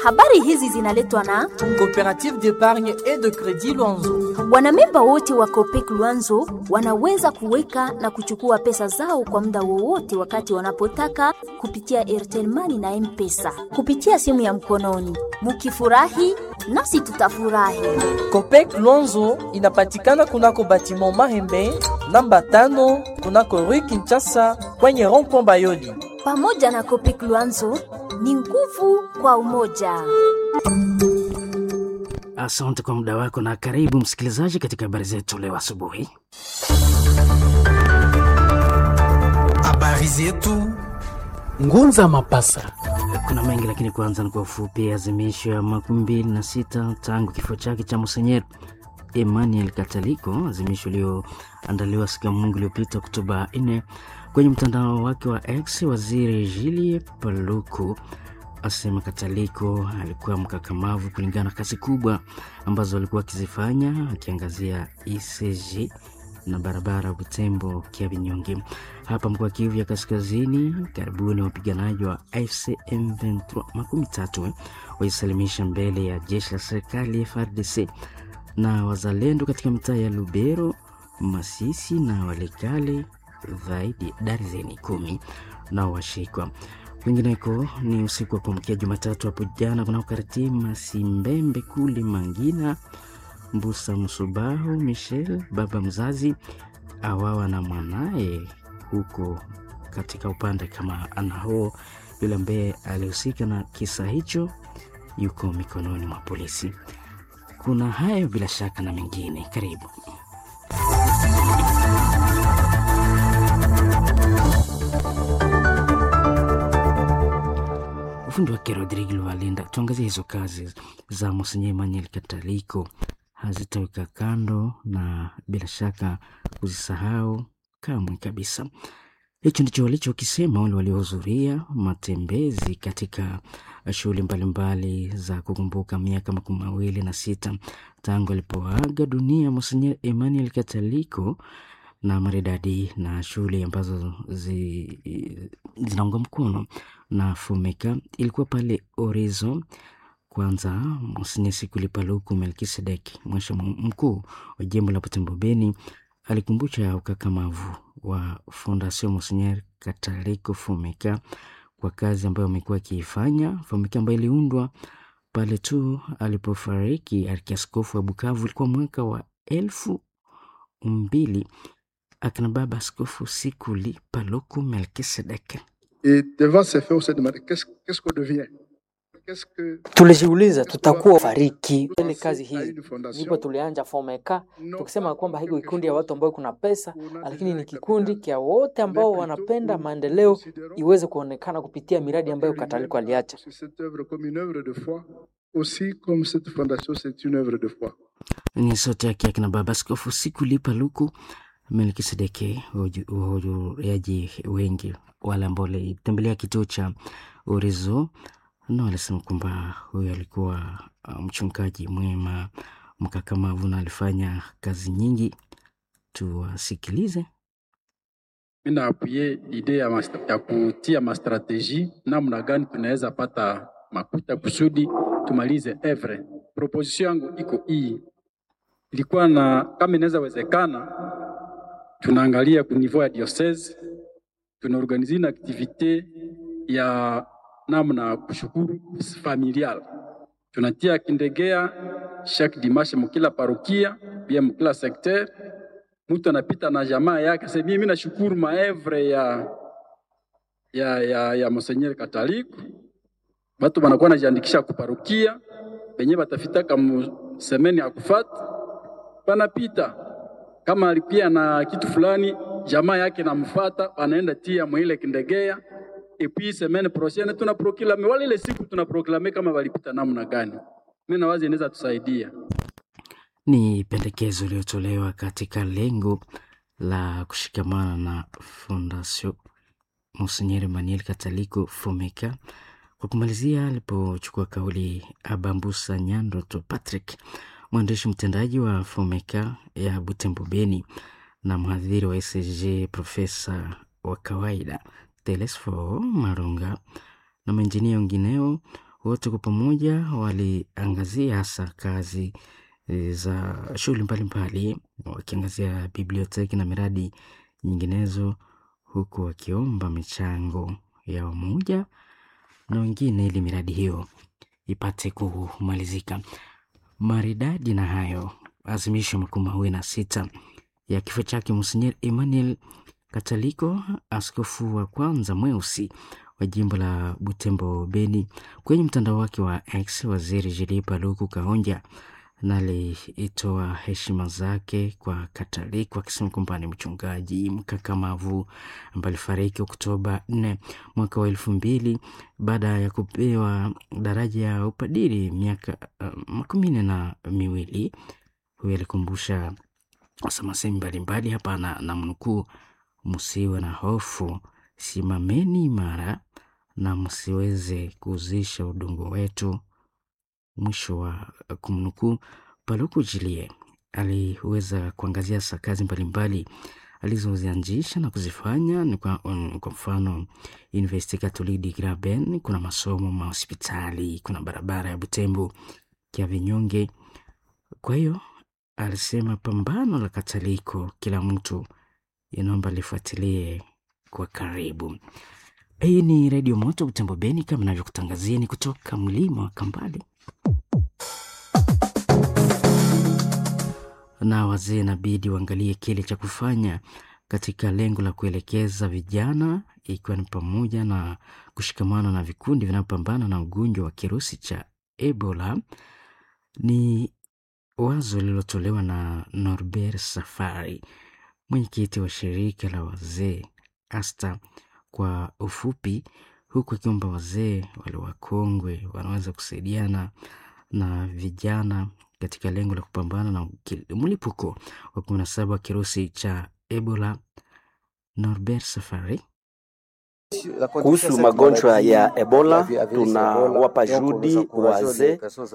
Habari hizi zinaletwa na Coopérative d'épargne et de crédit Luanzo. wanamemba wote wa Copec Luanzo wanaweza kuweka na kuchukua pesa zao kwa muda wowote wakati wanapotaka kupitia Airtel Money na M-Pesa kupitia simu ya mkononi. Mukifurahi nasi tutafurahi. Copec Luanzo inapatikana kunako batiment Mahembe namba tano kunako Rue Kinshasa kwenye rond-point Bayoli. Pamoja na Copec Luanzo ni nguvu kwa umoja. Asante kwa muda wako na karibu msikilizaji katika habari zetu leo asubuhi. Habari zetu Ngunza Mapasa. Kuna mengi lakini kwanza ni kwa ufupi. Azimisho ya makumi mbili na sita tangu kifo chake cha Monsenyer Emmanuel Kataliko, azimisho iliyoandaliwa siku ya Mungu iliyopita Oktoba 4 kwenye mtandao wake wa X. Waziri Julie Paluku asema Kataliko alikuwa mkakamavu kulingana na kazi kubwa ambazo alikuwa akizifanya, akiangazia ECG na barabara Butembo Kiabinyonge. Hapa mkoa Kivu ya Kaskazini, karibuni wapiganaji wa AFC M23 makumi tatu waisalimisha mbele ya jeshi la serikali FARDC na wazalendo katika mitaa ya Lubero, Masisi na Walikale, zaidi darzeni kumi nao washikwa. Kwingineko ni usiku wa kuamkia Jumatatu hapo jana kunaokariti Masimbembe kule Mangina, Mbusa Msubahu Michel baba mzazi awawa na mwanaye huko katika upande kama anao yule ambaye alihusika na kisa hicho yuko mikononi mwa polisi. Kuna hayo bila shaka na mengine, karibu. Ufundi wake Rodrigo Lualinda. Tuangazie hizo kazi za Monsenye Emmanuel Kataliko, hazitaweka kando na bila shaka kuzisahau kamwe kabisa. Hicho ndicho walichokisema wale waliohudhuria matembezi katika shughuli mbalimbali za kukumbuka miaka makumi mawili na sita tangu alipoaga dunia Monsenye Emmanuel Kataliko na maridadi na shughuli ambazo zi, zinaunga mkono na Fumeka ilikuwa pale Orizo. Kwanza Monsenye Sikuli Paluku Melkisedek, mwasha mkuu wa jimbo la Butembo Beni, alikumbusha ukakamavu wa Fondation Monsenyer Kataliko Fumeka kwa kazi ambayo amekuwa akiifanya. Fumeka ambayo iliundwa pale tu alipofariki arkiaskofu wa Bukavu, ilikuwa mwaka wa elfu mbili akina baba askofu Sikuli Paluku Melkisedek. Et devant ces faits, on s'est demandé qu'est-ce qu'est-ce qu'on devient Qu'est-ce que Tulijiuliza tutakuwa fariki ile kazi à hii, une fondation ndipo tulianja Fomeka non tukisema pas kwamba hiko quelque kikundi ya chose watu ambao kuna pesa, qu'on a lakini déjà ni un kikundi capital, kia wote ambao mais plutôt wanapenda où nous maendeleo considérons iweze kuonekana kupitia miradi ambayo que Kataliko l'humain aliacha. c'est cette œuvre comme une œuvre de foi, aussi comme cette fondation, c'est une œuvre de foi. ni sauti yake akina baba askofu Sikuli Paluku Melkisedeke. Wahudhuriaji wengi wale ambao walitembelea kituo cha Orizo na walisema kwamba huyo alikuwa uh, mchungaji mwema mkakamavu na alifanya kazi nyingi. Tuwasikilize. mi naapuye ide ya, mas- ya kutia mastrateji namna gani tunaweza pata makuta kusudi tumalize evre. Proposition yangu iko hii, ilikuwa na kama inaweza wezekana, tunaangalia ku niveau ya diocese, tunaorganize na activite ya namna ya kushukuru familial, tunatia kindegea chaque dimanche mukila parokia bia mukila secteur mtu anapita na jamaa yake sasa, mimi nashukuru maevre ya ya ya, ya Monseigneur Kataliko. Batu banakuwa najiandikisha kuparukia benye batafitaka mu semeni ya kufata, banapita kama alikuwa na kitu fulani, jamaa yake namfata, anaenda tia mwile kindegea epi semaine prochaine tuna proklame wale ile siku tuna proklame kama walipita namna gani. Mimi nawazi inaweza tusaidia. Ni pendekezo iliyotolewa katika lengo la kushikamana na Fondation Monsenyer Emmanuel Kataliko Fomeka. Kwa kumalizia, alipochukua kauli Abambusa Nyandoto Patrick, mwandishi mtendaji wa Fomeka ya Butembo Beni na mhadhiri wa SG, profesa wa kawaida Telesfo Marunga na maenjinia wengineo Wote kwa pamoja waliangazia hasa kazi e, za shughuli mbalimbali, wakiangazia biblioteki na miradi nyinginezo, huku wakiomba michango ya wamoja na wengine ili miradi hiyo ipate kumalizika maridadi. Na hayo azimisho makumi mawili na sita ya kifo chake Monsenyer Emmanuel Kataliko, askofu wa kwanza mweusi wa jimbo la Butembo Beni. Kwenye mtandao wake wa X, waziri Julie Paluku Kahonja na alitoa heshima zake kwa Kataliko akisema kwamba ni mchungaji mkakamavu ambaye alifariki Oktoba 4 mwaka wa elfu mbili baada ya kupewa daraja ya upadiri miaka uh, makumi nne na miwili. Huyu alikumbusha wasamasemi mbalimbali hapa na, na mnukuu, msiwe na hofu, simameni imara na msiweze kuuzisha udongo wetu. Mwisho wa kumnukuu. Paluku Jilie aliweza kuangazia sa kazi mbalimbali alizozianzisha na kuzifanya ni kwa, um, kwa mfano Universite Catholique de Graben, kuna masomo mahospitali, kuna barabara ya Butembo ya Vinyonge. Kwa hiyo alisema pambano la Kataliko kila mtu inaomba lifuatilie kwa karibu. Hii ni Redio Moto Butembo Beni, kama navyokutangazieni kutoka mlima wa Kambale. Na wazee inabidi waangalie kile cha kufanya katika lengo la kuelekeza vijana, ikiwa ni pamoja na kushikamana na vikundi vinavyopambana na ugonjwa wa kirusi cha Ebola. Ni wazo lililotolewa na Norbert Safari, mwenyekiti wa shirika la wazee ASTA kwa ufupi, huku akiomba wazee wale wakongwe wanaweza kusaidiana na vijana katika lengo la kupambana na mlipuko wa kumi na saba wa kirusi cha Ebola. Norbert Safari kuhusu magonjwa ya Ebola tunawapa juhudi wazee